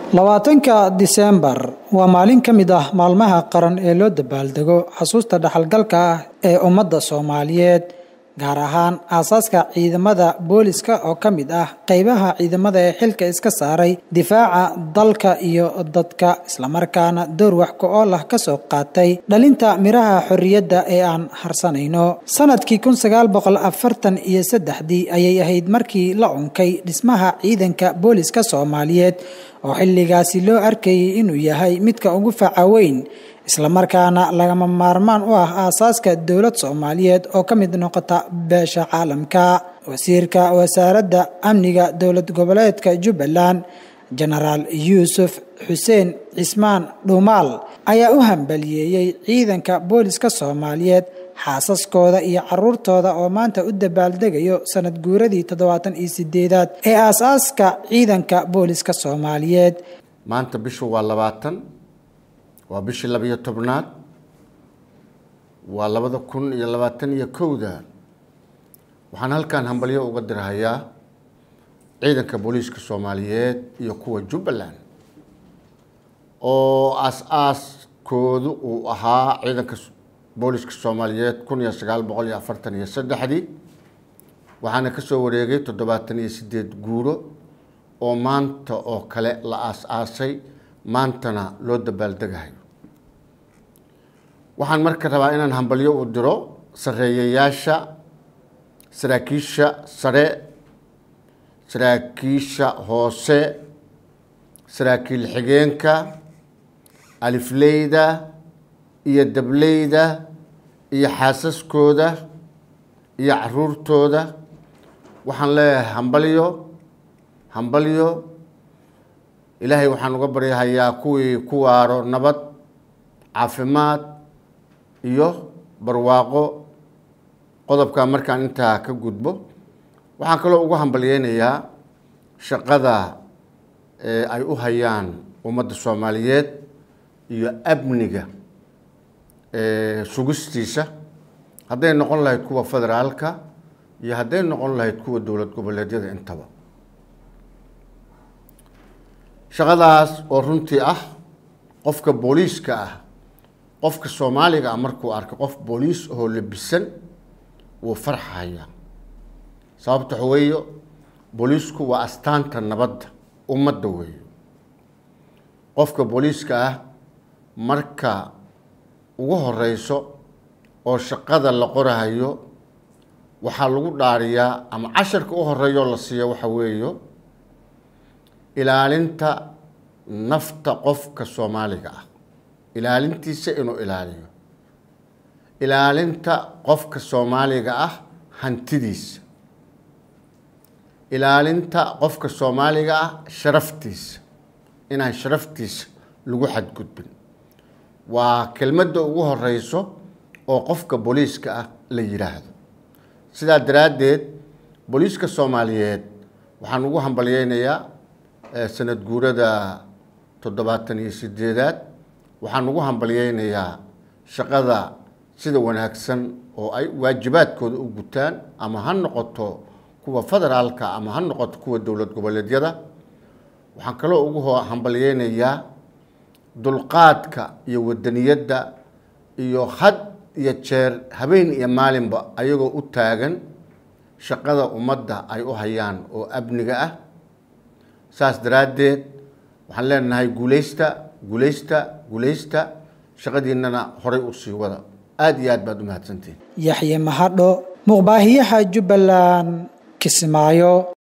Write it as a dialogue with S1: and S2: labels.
S1: labaatanka diseembar waa maalin ka mid ah maalmaha qaran ee loo dabaaldego xasuusta dhaxalgalka ah ee ummadda soomaaliyeed gaar ahaan aasaaska ciidamada booliska oo ka mid ah qeybaha ciidamada ee xilka iska saaray difaaca dalka iyo dadka islamarkaana door wax ku-ool ah kasoo qaatay dhalinta miraha xorriyadda ee aan harsanayno sanadkii kun sagaal boqol afartan iyo saddexdii ayay ahayd markii la unkay dhismaha ciidanka booliska soomaaliyeed oo xilligaasi loo arkayay inuu yahay midka ugu faca weyn islamarkaana lagama maarmaan u ah aasaaska dowlad soomaaliyeed oo ka mid noqota beesha caalamka wasiirka wasaaradda amniga dowlad goboleedka jubbaland jenaraal yuusuf xuseen cismaan dhuumaal ayaa u hambaliyeeyey ciidanka booliska soomaaliyeed xaasaskooda iyo caruurtooda oo maanta u dabaaldegayo sanad guuradii toddobaatan iyo sideedaad ee aas-aaska ciidanka booliska soomaaliyeed
S2: maanta bishu waa labaatan waa bishii labiyo tobnaad waa labada kun iyo labaatan iyo kowda waxaan halkan hambalyo uga dirhayaa ciidanka booliiska soomaaliyeed iyo kuwa jubbaland oo aas-aaskoodu uu ahaa ciidanka booliska soomaaliyeed kun iyo sagaal boqol iyo afartan iyo saddexdii waxaana kasoo wareegay toddobaatan iyo sideed guuro oo maanta oo kale la aas-aasay maantana loo dabaaldegahayo waxaan marka rabaa inaan hambalyo u diro sareeyayaasha saraakiisha sare saraakiisha hoose saraakiil xigeenka alifleyda iyo dableyda iyo xaasaskooda iyo caruurtooda waxaan leeyahay hambalyo hambalyo ilaahay waxaan uga baryahayaa kuwii ku waaro nabad caafimaad iyo barwaaqo qodobka markaan intaa ka gudbo waxaan kaloo ugu hambalyeynayaa shaqada ay u hayaan ummadda soomaaliyeed iyo amniga sugistiisa hadday noqon lahayd kuwa federaalka iyo hadday noqon lahayd kuwa dowlad goboleedyada intaba shaqadaas oo runtii ah qofka booliiska ah qofka soomaaliga ah markuu arko qof booliis oo labisan wuu farxaya sababta waxa weeyo booliisku waa astaanta nabadda ummadda weeyo qofka booliiska ah marka ugu horeyso oo shaqada la qorahayo waxaa lagu dhaariyaa ama casharka u horeeyo la siiya waxa weeyo ilaalinta nafta qofka soomaaliga ah ilaalintiisa inuu ilaaliyo ilaalinta qofka soomaaliga ah hantidiisa ilaalinta qofka soomaaliga ah sharaftiisa inaan sharaftiisa lagu xadgudbin waa kelmadda ugu horeyso oo qofka booliiska ah la yidhaahdo sidaa daraaddeed booliiska soomaaliyeed waxaan ugu hambalyeynayaa sanad guurada toddobaatan iyo sideedaad waxaan ugu hambalyeynayaa shaqada sida wanaagsan oo ay waajibaadkooda u gutaan ama ha noqoto kuwa federaalka ama ha noqoto kuwa dowlad goboleedyada waxaan kaloo ugu hambalyeynayaa dulqaadka iyo wadaniyadda iyo had iyo jeer habeen iyo maalinba ayagoo u taagan shaqada ummadda ay u hayaan oo amniga ah saas daraaddeed waxaan leenahay guuleysta guuleysta guuleysta shaqadiinana horay u sii wada aada iyo aad baad u mahadsantihin
S1: yaxye mahadho muqbaahiyaha jubbaland kismaayo